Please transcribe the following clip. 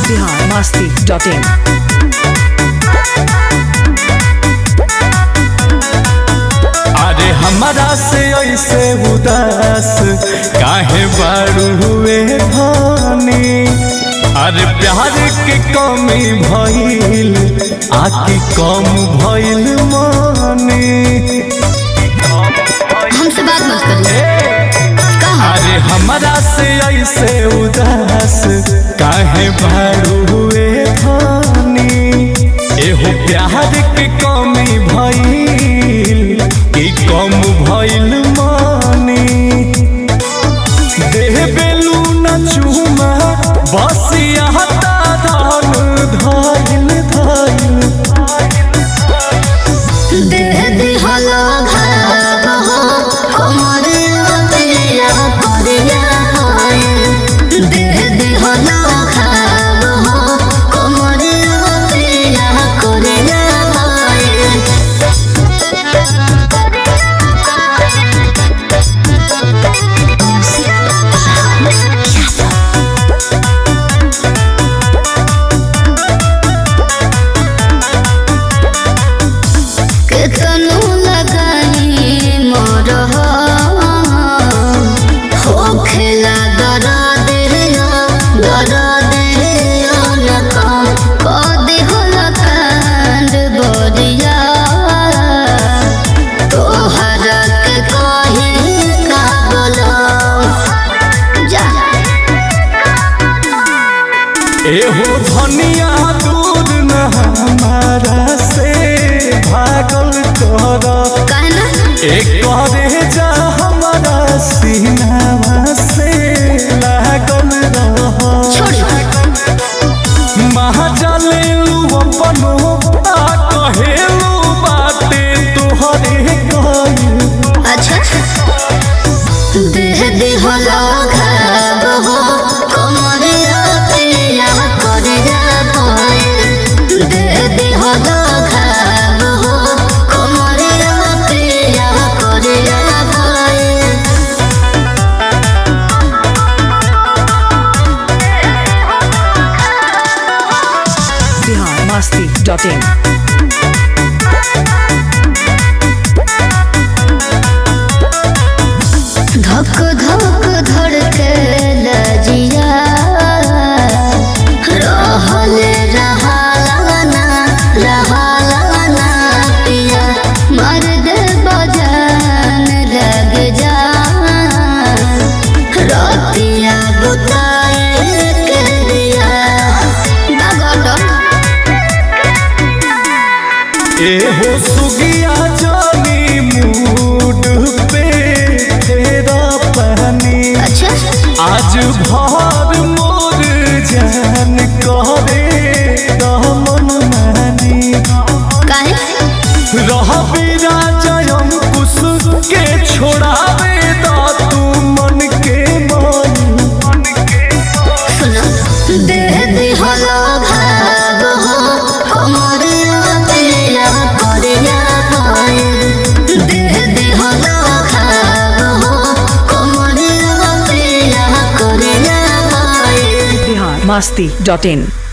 Bihar Masti dot in अरे हमारा से ऐसे उदास काहे बारू हुए धानी अरे प्यार के कमी भइल आकी कम भइल मानी हमसे बात मत करिए कहा अरे हमारा से ऐसे उदास काहे बारू हुए धानी एहो प्यार के कमी भइल कि कम भइल मानी देह बेलू न चूमा बस यहाँ धन धइल धइल देह दिहलो भाग हो कमर पिया करिया होए देह दिहलो भाग हो कमर पिया करिया केतनो लगाई मोर हो खेला दरा देहिया दरा देहिया न काम कदी होला कांड बोरिया तोहरा के कही का बोलो जा एहो धनिया दूर न हमारा से भागल कर कहना एक करे जा हमारा सीनावा से लागल रह छोड़ी महाजलेलू अपनो आ कहेलू बाते तोहरे कइल अच्छा देह दिहला घाब हो कमरिया पिया करिया भय देह दिहला घाब हो कमरिया पिया करिया भय बिहार मस्ती डॉट इन धक धक धड़के लजिया रहल रहालाना रहालाना पिया मर्द बजान लग जा रतिया बुताए के दिया बागोटो एहो सुगिया जानी मूड पे तेरा पहनी अच्छा आज भर मोर जान करे दमन मानी काहे रहबे राजयम कुश के छोड़ावे दा तू मन के मन सुनो देह दिहलो भाग हो कमरिया पिया करिया भय देह दिहलो भाग हो कमरिया पिया करिया भय बिहार मस्ती डॉट इन